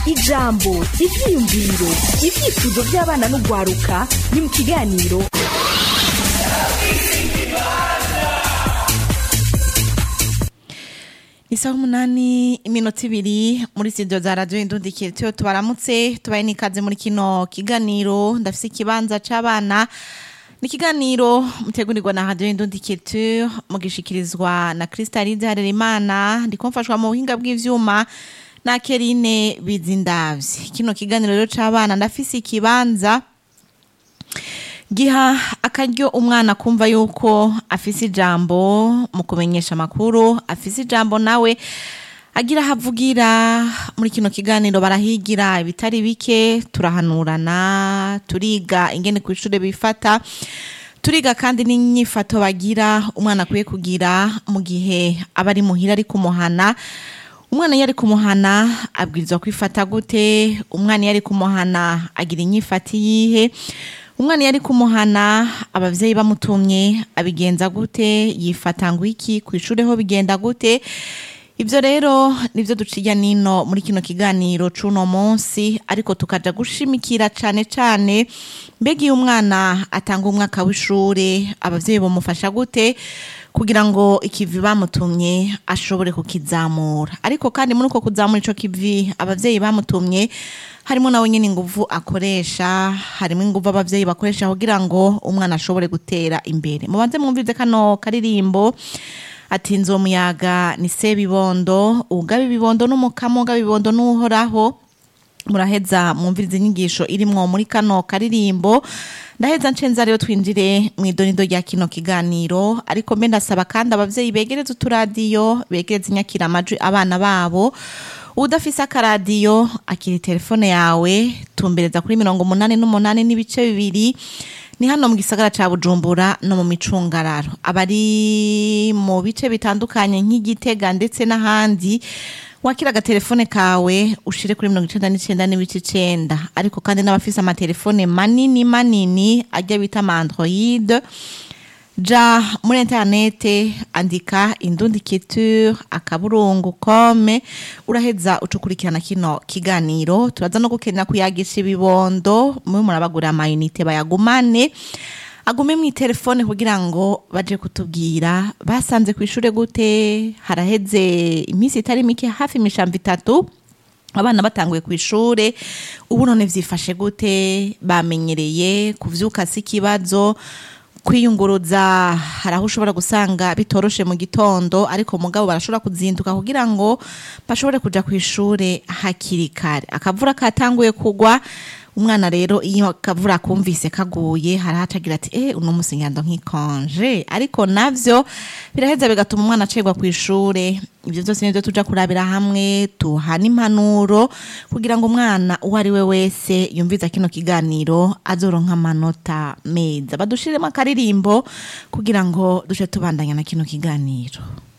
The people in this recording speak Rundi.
ijambo ivyiyumviro ivyifuzo vy'abana n'ugwaruka ni mu kiganiro isaha umunani iminota ibiri muri studio za radio indundikiro tuyo tubaramutse tubaye n'ikaze muri kino kiganiro ndafise ikibanza c'abana ni ikiganiro mutegurirwa na radio indundikiro mugishikirizwa na kristalide harerimana ndiko mfashwa mu buhinga bw'ivyuma na kerine bizindavyi kino kiganiro rero c'abana ndafise ikibanza giha akaryo umwana kumva yuko afise ijambo mu kumenyesha amakuru afise ijambo nawe agira havugira muri kino kiganiro barahigira ibitari bike turahanurana turiga ingene ku ishure bifata turiga kandi n'inyifato bagira umwana akwiye kugira mu gihe aba ari muhira ari kumuhana umwana iyo ari kumuhana abwirizwa kwifata gute umwana iyo ari kumuhana agira inyifati yihe umwana iyo ari kumuhana abavyeyi bamutumye abigenza gute yifata ngo iki ku ishure ho bigenda gute ivyo rero nivyo duciya nino muri kino kiganiro c'uno munsi ariko tukaja gushimikira cane cane mbega iyo umwana atanga umwaka w'ishure abavyeyi bamufasha gute kugira ngo ikivi bamutumye ashobore kukizamura ariko kandi muri uko kuzamura ico kivi abavyeyi bamutumye harimo nawe nyine inguvu akoresha harimo inguvu abavyeyi bakoresha kugira ngo umwana ashobore gutera imbere mubanze mwumvize kano karirimbo ati nzomuyaga ni se bibondo ugaba ibibondo n'umukamo ugaba ibibondo n'uhoraho muraheza mwumviriza inyigisho irimwo muri kano karirimbo ndaheza nshenza rero twinjire mu idonido rya kino kiganiro ariko mbe ndasaba kandi abavyeyi begereza uturadiyo begereza inyakiramajwi abana babo udafise akaradiyo akiri telefone yawe tumbereza kuri mirongo umunani n'umunani n'ibice bibiri ni hano mu gisagara ca bujumbura no mu micungararo abari mu bice bitandukanye nk'igitega ndetse n'ahandi wakira agatelefone kawe ushire kuri mirongo icenda n'icenda n'ibice icenda ariko kandi n'abafise amatelefone manini manini ajya bita ama android ja muri interinete andika indundikiture akaburungu kome uraheza ucukurikirana kino kiganiro turaza no gukenera kuyagisha ibibondo mwe murabagurira amayinite bayagumane agume mu telefone kugira ngo baje kutubwira basanze ku ishure gute haraheze iminsi itari mike hafi imishambo itatu abana batanguye ku ishure ubu none vyifashe gute bamenyereye kuvyuka si ikibazo kwiyunguruza hari aho ushobora gusanga bitoroshe mu gitondo ariko mugabo barashobora kuzinduka kugira ngo bashobore kuja ku ishure hakiri kare akavura katanguye kugwa umwana rero iyo akavura kumvise kaguye harahacagira ati eh uno musi ngendo nk'ikonje ariko navyo biraheza bigatuma umwana acerwa ku ishure ivyo vyose nivyo tuja kurabira hamwe tuhana impanuro kugira ngo umwana uwo ari we wese yumviza kino kiganiro azoronka amanota meza badushiremo akaririmbo kugira ngo duce tubandanya na kino kiganiro